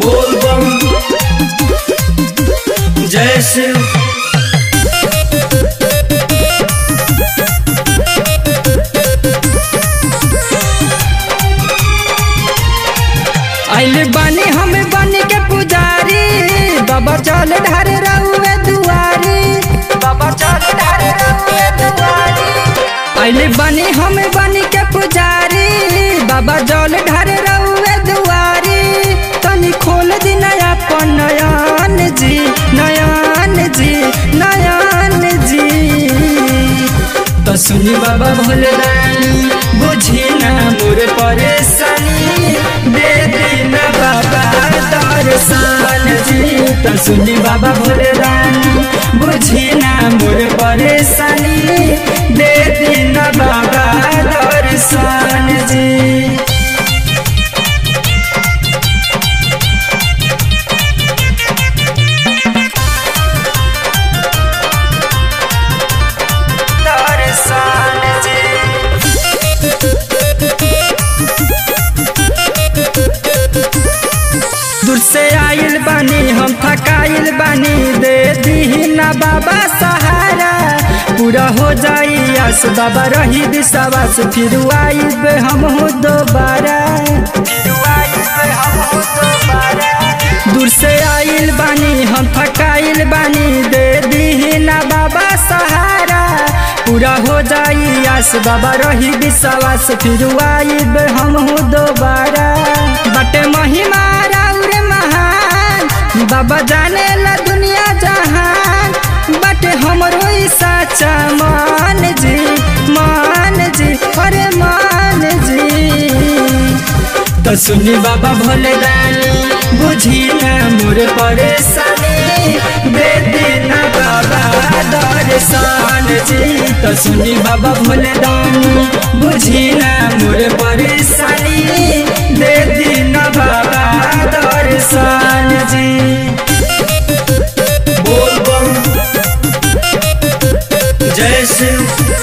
बोल बम जय शिव आइल बानी हम बन के पुजारी बाबा चल ढारे रहुए दुआरी बाबा चल ढारे रहुए दुआरी आइल बानी हम बन के पुजारी बाबा जल ढारे रहुए दुआरी तनी खोल दी नया पन नयन जी नयन जी नयन जी तो सुनी बाबा भोले रानी बुझी ना मोर परेशानी दे दीना बाबा दर्शन जी तो सुनी बाबा भोले रानी बुझी ना मोर परेशानी दे दीना बाबा दर्शन जी दर्शन जी दूर से आइल बानी हम थकाइल बानी दे दी ना बाबा सहारा पूरा हो जाई आस बाबा रही विश्वास फिर आइब हम हो दोबारा दूर से आइल बानी हम थकाइल बानी दे दी ना बाबा सहारा पूरा हो जाई आस बाबा रही विश्वास फिर आइब हम हो दोबारा बटे महिमा राउर महान बाबा जाने ला दुनिया जहान बटे हमरो ई साचा मान जी मान जी अरे मान जी तो सुनी बाबा भोले रानी बुझी ना मोर परेशानी दे देना बाबा दर्शन जी तो सुनी बाबा भोले रानी बुझी ना मोर परेशानी दे देना बाबा दर्शन जी बोल बम जय शिव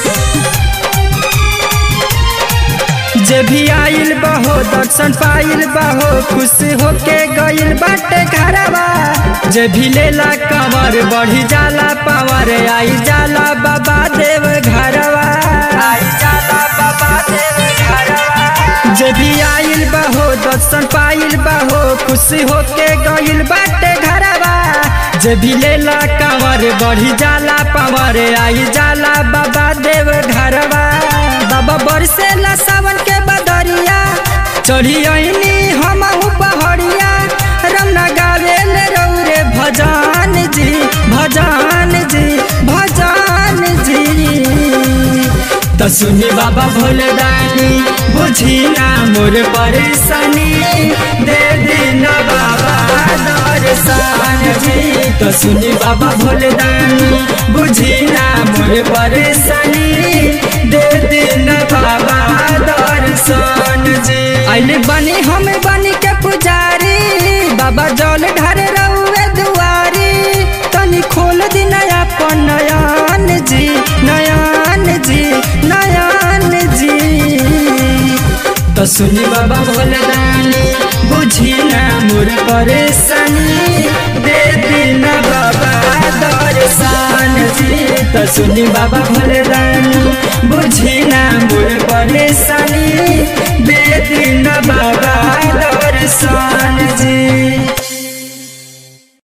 जे भी आइल बहो दर्शन पाइल बहो खुश होके गइल बाटे घरवा जे भी लेला कंवर बढ़ी जाला पावर आई जाला बाबा देव घरवा आई जाला बाबा देव घरवा जे भी आइल बहो दर्शन पाइल बहो खुश होके गइल बाटे घरवा जे भी लेला कंवर बढ़ी जाला पावर आई जाला बाबा देव घरवा बाबा बरसेला सावन के बदरिया चढ़ी आईनी हम पहड़िया रमना गावेल रौरे भजन जी भजन जी भजन जी तो सुनी बाबा भोले दानी बुझी ना मोर परेशानी दे दीना बाबा दर्शन जी तो सुनी बाबा भोले दानी बुझी ना मोर परेशानी दे दीना बाबा दर्शन जी आइले बनी हम बनी के पुजारी बाबा जल ढारे रहुए दुआरी तनी खोल दी नया पन नयन जी नयन जी नयन जी तो सुनी बाबा भोले दानी बुझी ना मोर परेशानी दे दीना बाबा दर्शन जी तो सुनी बाबा भोले दानी बुझी ना मोर परेशानी दे दीना बाबा दर्शन